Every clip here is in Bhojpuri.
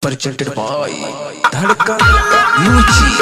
presented by Dhadkan Music.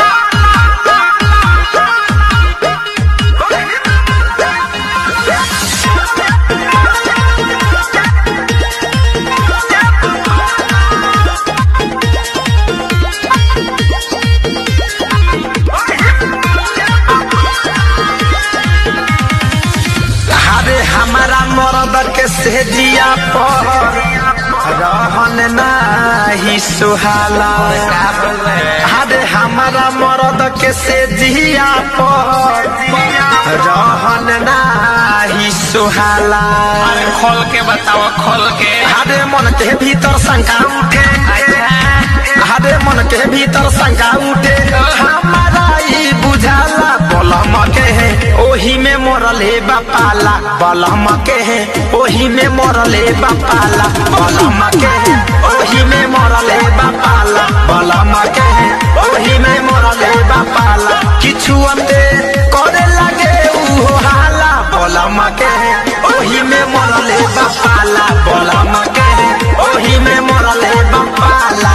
अरे हमारा मरद के सेजिया पर रहन नाही सुहाला अरे हमारा मरद के सेजिया पर रहन नाही सुहाला अरे खोल के बताओ खोल के अरे मन के भीतर शंका उठे अरे मन के भीतर शंका उठे हमारा ई बुझाला बलम के है ओही में मरले बापाला बलम के है ओही में मरले बापाला बलम के है ओही में मरले बापाला बलम के है ओही में मरले बापाला किछु अंते करे लगे उहो हाला बलम के है ओही में मरले बापाला बलम के है ओही में मरले बापाला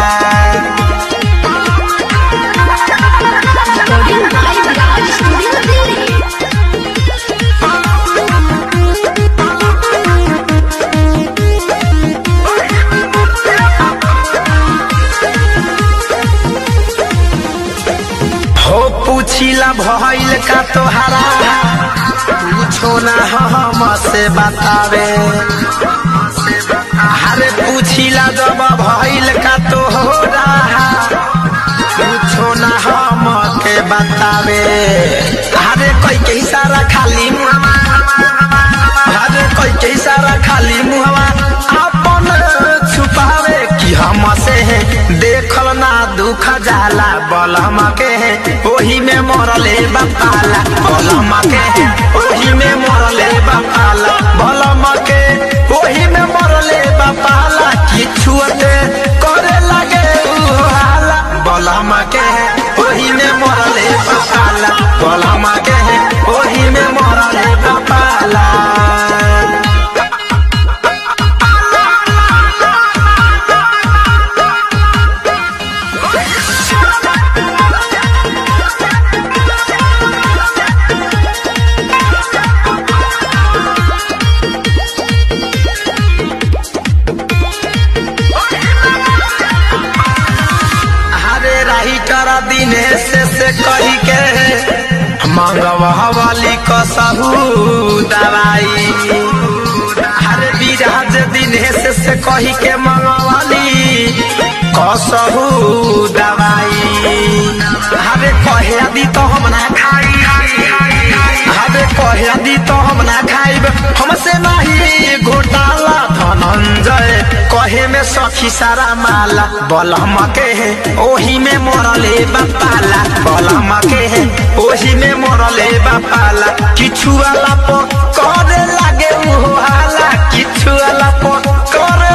Recording by Raj Studio Delhi. हो पूछिला भइल का तोहरा पूछो ना हम से बतावे अरे पूछिला जब भइल का तोहरा पूछो ना हम के बतावे अरे कोई के इशारा खाली मुहवा अरे कोई के इशारा खाली मुहवा अपन छुपावे कि हम से है देखल ना दुख जाला बलम के है ओही में मरले बापाला बलम के है ओही में मरले बापाला बलम के ओही में मरले बापाला किछु ते करे लगे उहाला बलम के है ओही में मरले बापाला बलम के है ओही में मरले बापाला हरे राही कर दिनेश से कही के मंगवा वाली कसहू दवाई हरे विराज दिनेश से कही के मंगवाली कसहू दवाई हरे कहे दी तो हम ना खाई हरे कहे दी तो हम ना खाइब हमसे नहीं घोटाला धनंजय कहे में सखी सारा माला बलम के है ओही में मरले बापाला बलम के है ओही में मरले बापाला किछु वाला पर करे लागे उहो हाला किछु वाला पर करे